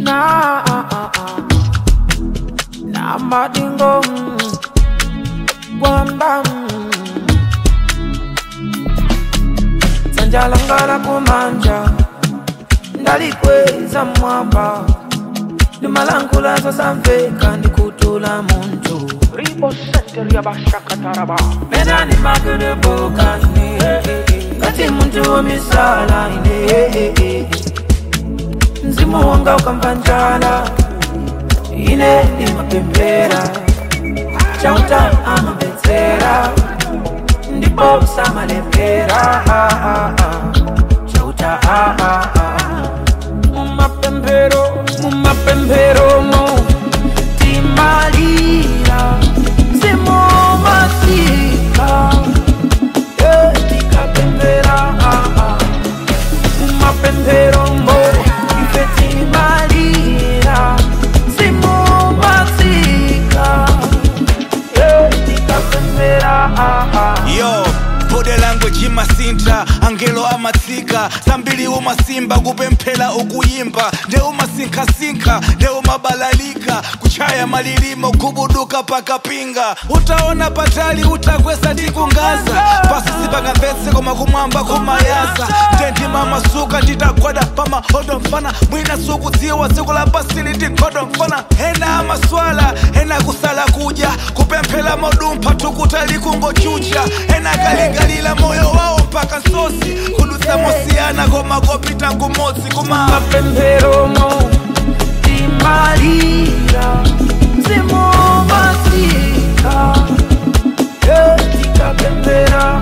na na madingo kwamba sanjalangala kumanja ndalikweza mwamba ndimalangula zosamveka ndikutula muntu Ribo Center Yabashakataraba. menani makedebokane kati muntu womisala ine mzimu wanga ukamva njala ine ndimapembera chauta amabetsera ndipo samalembera chauta mumapembero mumapembero mo timalira zimumasika tikapembera mumapembero mo ife timalira zimumasika tikapembera yo bode language imasinta angelo amatsika zambiri umasimba kupemphera ukuyimba nde umasinkhasinkha nde umabalalika kuchaya malilimo kubuduka pakapinga utaona patali utakwesa tikungaza pasi sipangamvetse koma kumwamba kumayaza ndendima masuka nditagwada pamahodo mfana mwina sukudziwa tsiku la pasili tikhodo mfana ena amaswala ena kusala kudya kupemphera modumpha tukutali kungochucha ena kalingalila moyo wawo mpaka nsosi kudutsa mosiyana koma kopita kumodzi kuma mapemberomo timalira zimumasika tikapembera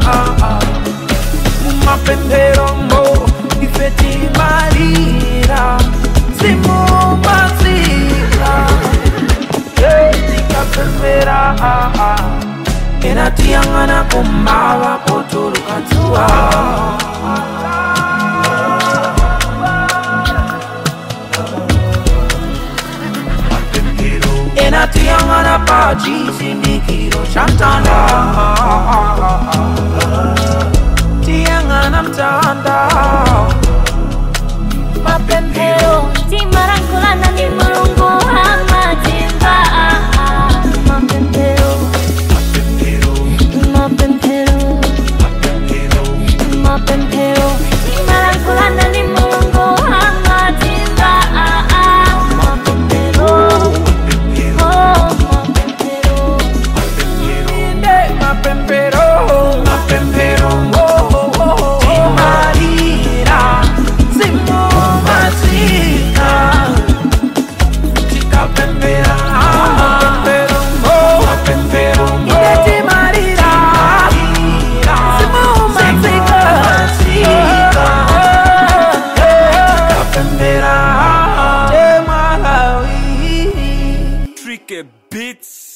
mumapemberomo ife timalira zimumasika tikapembera ena tiyang'ana kumava potuluka dzuwa enatiyang'ana pa chisindikiro cha mtanda tiyang'ana mtanda mapemphero timalankhulana ndi mulungu amatimba mapemphero mapemphero mapemphero timalankhulana ndi mulungu amatimba mapemphero oh mapemphero inde mapempero mapempero timalira zimumasika tikapembera mapempero mapempero inde timalira zimumasika tikapembera temalawi Tricky beats